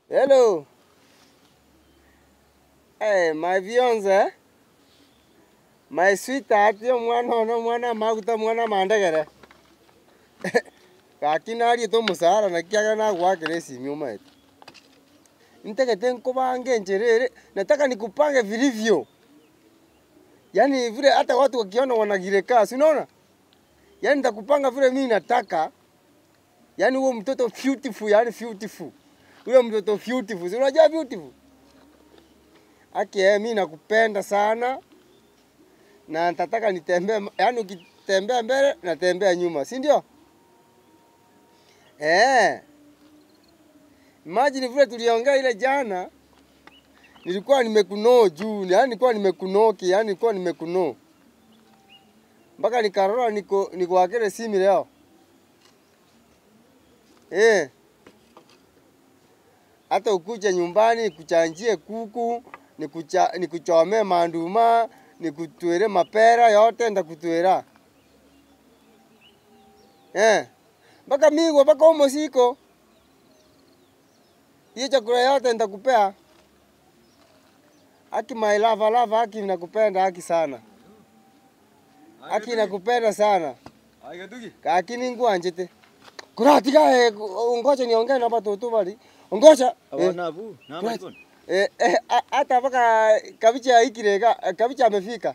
Hello. Hey, my fiance. My sweetheart, yo mwana ono mwana maguta mwana mandegere. Gakinari to musara na kiaga na gwakire simu mate. Nitegete nkubange njerere, nataka nikupange vilivyo. Yaani vile hata watu wakiona wanagireka, si unaona? Yaani nitakupanga vile mimi nataka. Yaani huo mtoto beautiful, yaani beautiful. Huyo mtoto beautiful. Si unajua beautiful? Aki eh, mimi nakupenda sana. Na nitataka nitembee, yaani ukitembea mbele natembea nyuma, si ndio? Eh. Imagine vile tuliongea ile jana. Nilikuwa nimekunoo juu, yaani nilikuwa nimekunoki, yaani nilikuwa nimekunoo. Mpaka nikarora niko nikuwakele simu leo. Eh. Hata ukuje nyumbani nikuchanjie kuku, nikucha, nikuchomee manduma, nikutwere mapera yote ndakutwera. Eh. Mpaka migwa mpaka umo siko. Hiyo chakula yote nitakupea. Aki my love, love Aki nakupenda Aki sana. Aki nakupenda sana. Agetugi. Kakini ngwanjete. Kuratiga eh, ngoja niongee na watoto bali. Ngoja. Eh, Abana bu. Na Right. maikon. eh, eh, a- hata mpaka kabicha ikirega, kabicha amefika.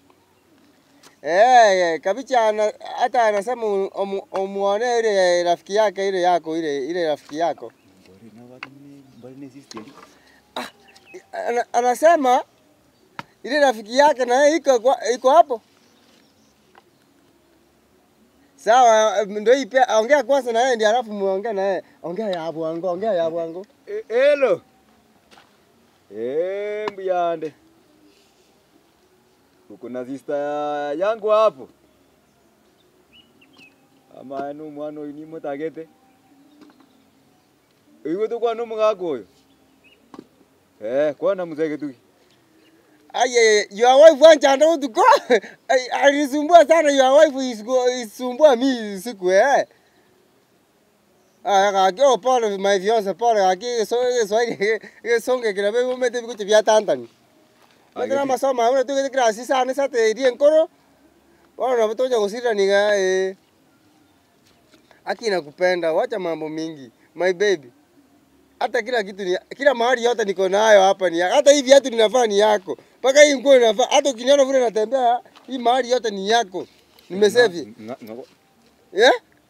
Eh, eh, kabicha ana, hata anasema umu- umu- umuone ile rafiki yake ile yako ile ile rafiki yako. Bori na watu ni bori ni sister. Ana, anasema ile rafiki yake na yeye iko kwa- iko hapo. Sawa, eh, ndio ipe ongea kwanza na yeye ndio alafu muongee na yeye. Ongea ya bwango, ongea ya bwango. Hello. Eh, mbuyande. Uko na sister yangu hapo. Ama anu mwana uyu ni mutagete. Iwe tu kwa no mugako uyu. Eh, kwa na muzege tu. Aye, your wife wants and to go. Ai- Alisumbua sana your wife is go isumbua mi siku eh. Ah, kaki pole my fiance pole kaki so so ile songe kila bebe umete biko vya tantani. Ndio Ai, masoma una tu que grasi sana sate dien koro. Wana na toja kusira ni ga eh. Aki nakupenda, wacha mambo mingi. My baby. Hata kila kitu ni kila mahali yote niko nayo hapa ni hata hii viatu ninavaa ni yako. Mpaka hii nguo ninavaa hata ukiniona vile natembea hii mahali yote ni yako. Nimesave. Nga- nga- Eh?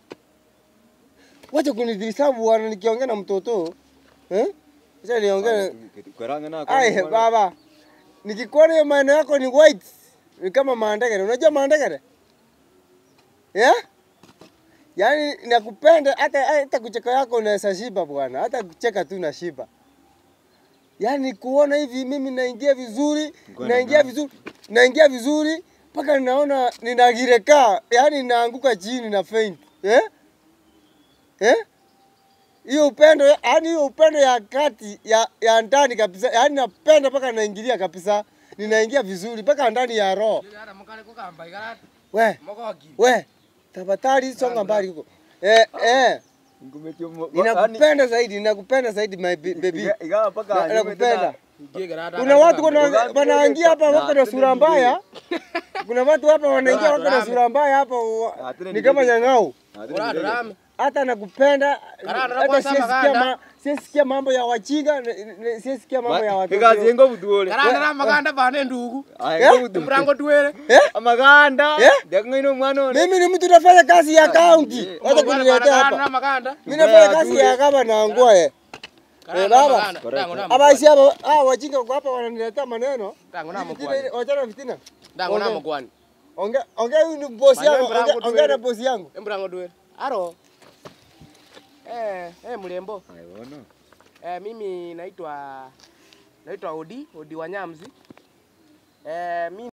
Wacha kunidhisabu bwana nikiongea na mtoto. Eh? Acha niongee. Karanga na Ai baba. Nikikuona hiyo maneno yako ni white. Ni kama maandegere. Unajua maandegere? Eh? Yaani nakupenda hata hata kucheka yako unaweza shiba bwana. Hata kucheka tu na shiba. Yaani kuona hivi mimi naingia vizuri, Ngoja naingia na- vizuri, naingia vizuri mpaka ninaona ninagireka, yaani naanguka chini na faint. Eh? Eh? Hiyo upendo, yaani hiyo upendo ya kati ya, ya ndani kabisa, yaani napenda mpaka naingilia kabisa, ninaingia vizuri mpaka ndani ya roho. Ara mukare kugamba igara We, mogoki. we, tafadhali songa mbali huko. Eh, eh, Ngumetio mo. ninakupenda zaidi, ninakupenda zaidi my ba- baby. Igawa paka. Na- Nakupenda. Ugie gara. Kuna watu kuna Uganda wanaingia hapa na- wako na na- sura mbaya. Kuna watu hapa wanaingia wako na sura mbaya hapa, wa- Ah, tena ni kama nigege. nyang'au. Ora drame. hata nakupenda Karanda, hata kwanza siesikia maganda. ma, siesikia mambo ya wajinga ne- ne- siesikia mambo ya watoto. Ikazi ngo butuole. Gara na maganda bane ndugu. Aya ngo butu. Mrango tuwere. Amaganda. Eh? Dakngaino mwana one. Mimi ni mtu nafanya kazi ya kaunti. Hata kuniletea Na hapa. maganda. Mimi nafanya kazi ya kama na ngoe. Gara baba. na maganda. Dango na. Hapa si hapa ah wajinga kwa hapa wananiletea maneno. Dango na Fitina mkwani. ile- Wachana fitina. Dango na Ongea. mkwani. Ongea ongea huyu ni bosi Maneno yangu. brangu Ongea- tu Ongea wewe. na bosi yangu. Mrango tuwere. Aro. Eh, eh mlembo. Aiona. Eh, mimi naitwa naitwa Odi, Odi Wanyamzi. Eh, mimi